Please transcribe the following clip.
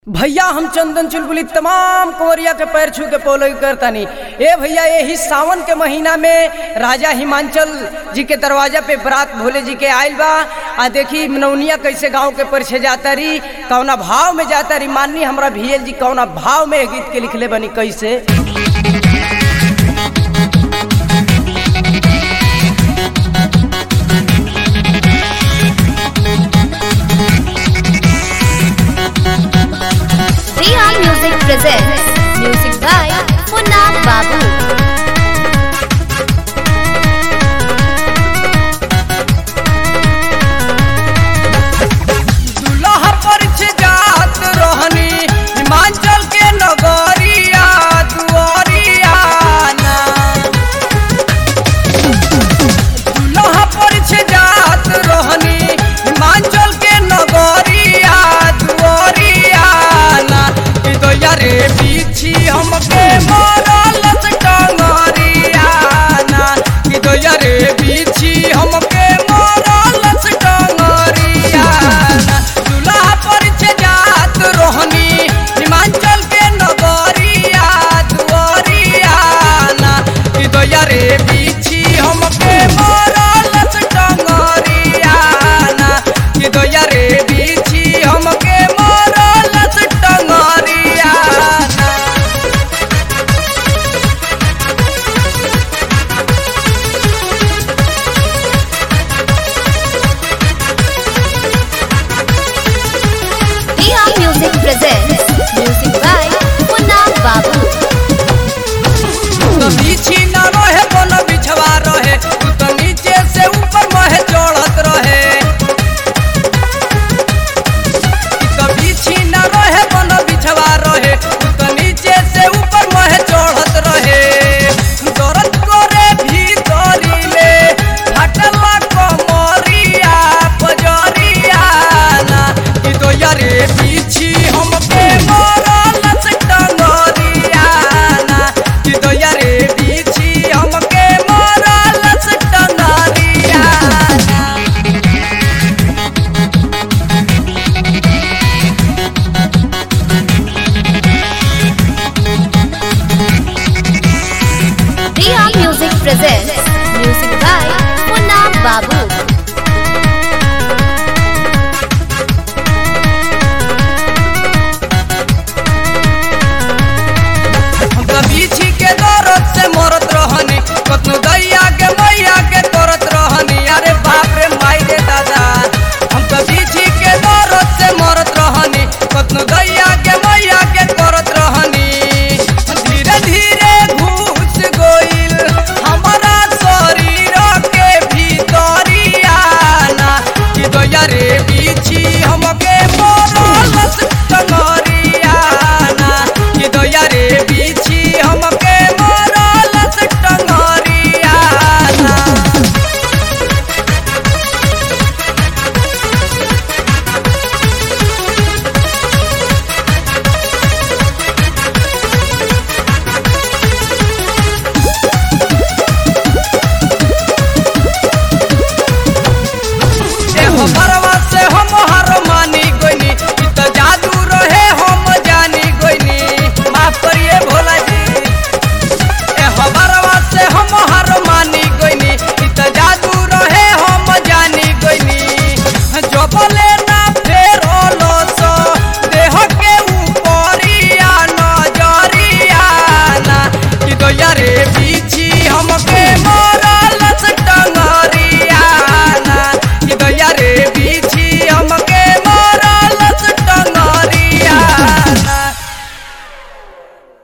भैया हम चंदन चुलबुली तमाम कुंवरिया के पैर छू के पोलई करतानी ए भैया यही सावन के महीना में राजा हिमांचल जी के दरवाजा पे बरात भोले जी के आयल बा आ देखी नौनिया कैसे गांव के परिछे जाता रही कौना भाव में जाता रही माननी हमरा भीएल जी कौना भाव में गीत के लिखले बनी कैसे Priya Music presents music by Munna Babu.